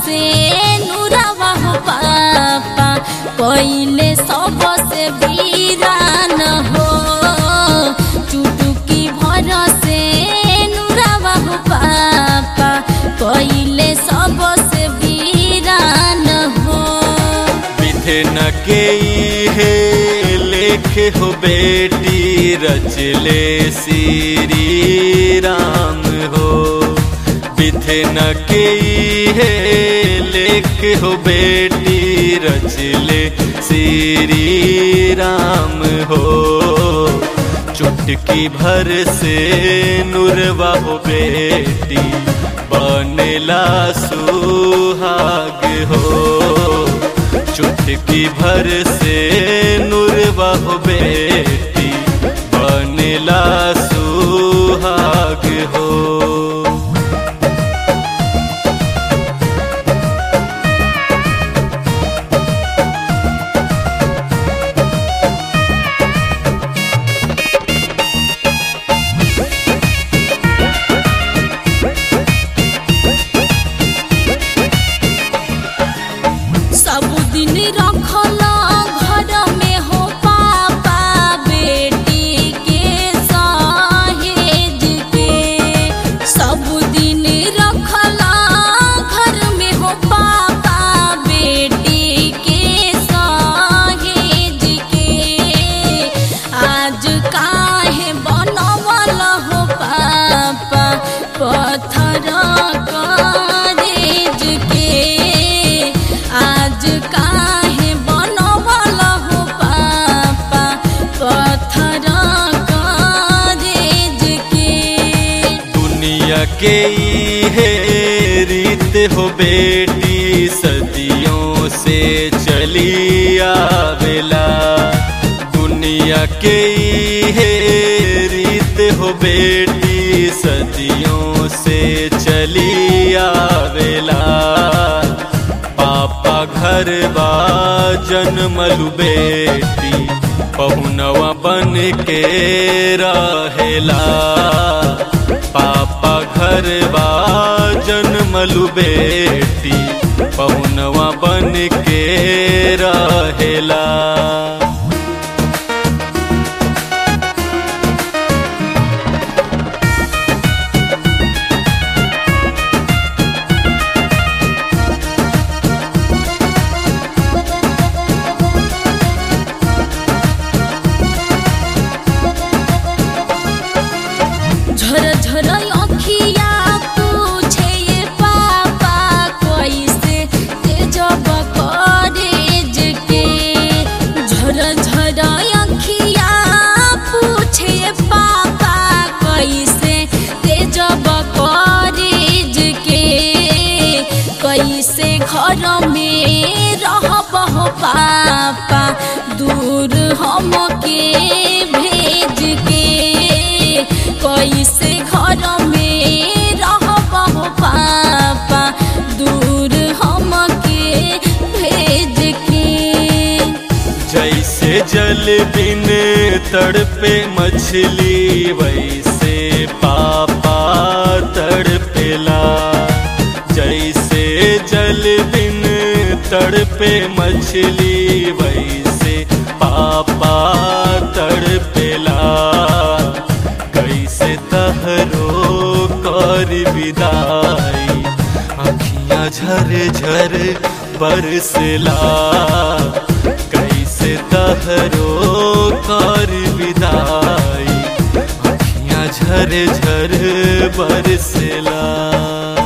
से नुरावा हो पापा पहिले सब से वीरान हो चुटुकी भर से नुरावा हो पापा पहिले सब से वीरान हो विधन के हे लेख हो बेटी रचले श्री राम हो विधन के हे लेख हो बेटी रचले श्री राम हो चुटकी भर से नुरवा हो बेटी बनेला सुहाग हो चुटकी भर से नुरवा हो बेटी बनेला सुहाग हो सब दिन रखल घर में हो पापा बेटी के सहेज के सब दिन रखल घर में हो पापा बेटी के सहेज के आज काहे बनवल हो पापा पत्थर करेज के आज काहे बनवल हो पापा पत्थर करेज के दुनिया के हे रीत हो बेटी सदियों से चली आवेला दुनिया के हे रीत हो बेटी सदियों से चली आवेला पापा घर बा जन्मलु बेटी पहुनवा बन के रहेला पापा घर बा जन्मलु बेटी पहुनवा बन के रहेला झर झर अखिया पूछे ये पापा कैसे तेजब करेज के झर झर अखिया पूछे ये पापा कैसे तेजब करेज के कैसे घर में रहब हो पापा दूर हम के भेज के कैसे घर में रहब हो पापा दूर हम के भेज के जैसे जल बिन तड़पे मछली वैसे पापा तड़पेला जैसे जल बिन तड़पे मछली वैसे पापा तड़पेला कैसे तहरो कर विदाई अखियाँ झर झर बरसला कैसे तहरो कर विदाई अखियाँ झर झर बरसला